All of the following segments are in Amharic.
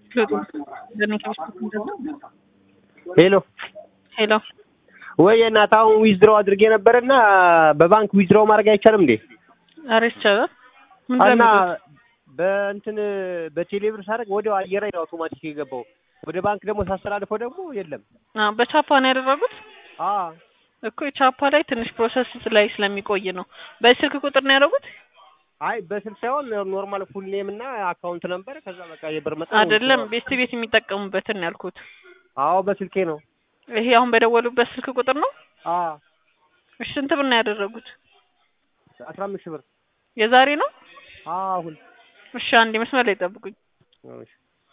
ሄሎ ሄሎ ወይ እናት አሁን ዊዝድሮው አድርጌ ነበረና በባንክ ዊዝድሮው ማድረግ አይቻልም እንዴ? ኧረ ይቻላል። ምን እና ዘመዶች? በእንትን በቴሌብር ሳደርግ ወዲያው አየር ላይ ነው አውቶማቲክ የገባው። ወደ ባንክ ደግሞ ሳስተላልፈው ደግሞ የለም። አ በቻፓ ነው ያደረጉት አ እኮ የቻፓ ላይ ትንሽ ፕሮሰስ ላይ ስለሚቆይ ነው። በስልክ ቁጥር ነው ያደረጉት አይ በስልክ ሳይሆን ኖርማል ፉል ኔም እና አካውንት ነበር። ከዛ በቃ የብር መጠን አይደለም፣ ቤት ቤት የሚጠቀሙበትን ነው ያልኩት። አዎ በስልኬ ነው። ይሄ አሁን በደወሉበት ስልክ ቁጥር ነው። አ እሺ ስንት ብር ነው ያደረጉት? አስራ አምስት ሺህ ብር የዛሬ ነው። አሁን እሺ አንዴ መስመር ላይ ጠብቁኝ። እሺ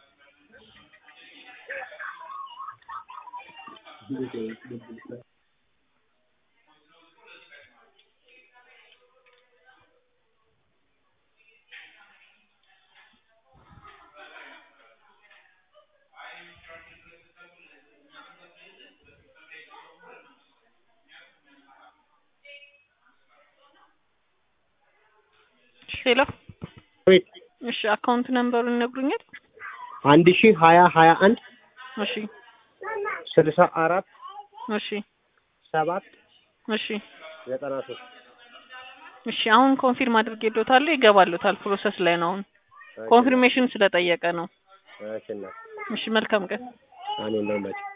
ሄሎ ወይት እሺ አካውንት ነምበሩን ይነግሩኛል? አንድ ሺህ ሀያ ሀያ አንድ እሺ ስልሳ አራት እሺ ሰባት እሺ ዘጠና ሶስት እሺ አሁን ኮንፊርም አድርጌልዎታለሁ። ይገባልዎታል። ፕሮሰስ ላይ ነው አሁን። ኮንፊርሜሽን ስለጠየቀ ነው። እሺ እናት እሺ መልካም ቀን። አሜን ነው